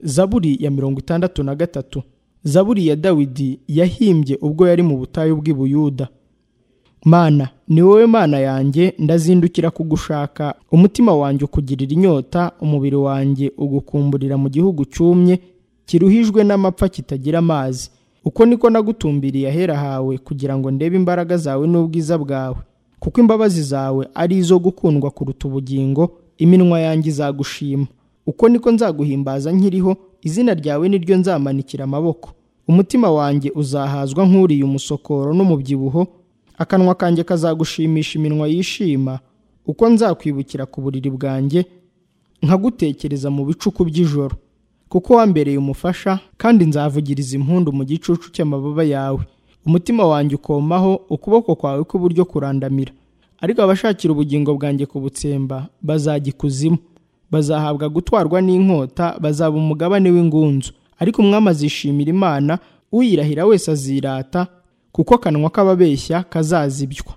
zaburi ya mirongo itandatu na gatatu zaburi ya dawidi yahimbye ubwo yari mu butayu bw'i buyuda mana ni wowe mana yanjye ndazindukira kugushaka umutima wanjye ukugirira inyota umubiri wanjye ugukumburira mu gihugu cyumye kiruhijwe n'amapfa kitagira amazi uko niko nagutumbiriye ahera hawe kugira ngo ndebe imbaraga zawe n'ubwiza bwawe kuko imbabazi zawe ari izo gukundwa kuruta ubugingo iminwa yanjye izagushima uko niko nzaguhimbaza nkiriho izina ryawe niryo nzamanikira amaboko umutima wanjye uzahazwa nk'uriye umusokoro n'umubyibuho akanwa kanjye kazagushimisha iminwa yishima uko nzakwibukira ku buriri bwanjye nkagutekereza mu bicuku by'ijoro kuko wambereye umufasha kandi nzavugiriza impundu mu gicucu cy'amababa yawe umutima wanjye ukomaho ukuboko kwawe kw'iburyo kurandamira ariko abashakira ubugingo bwanjye kubutsemba bazajya ikuzimu bazahabwa gutwarwa n'inkota bazaba umugabane w'ingunzu ariko umwami azishimira imana uyirahira wese azirata kuko akanwa k'ababeshya kazazibywa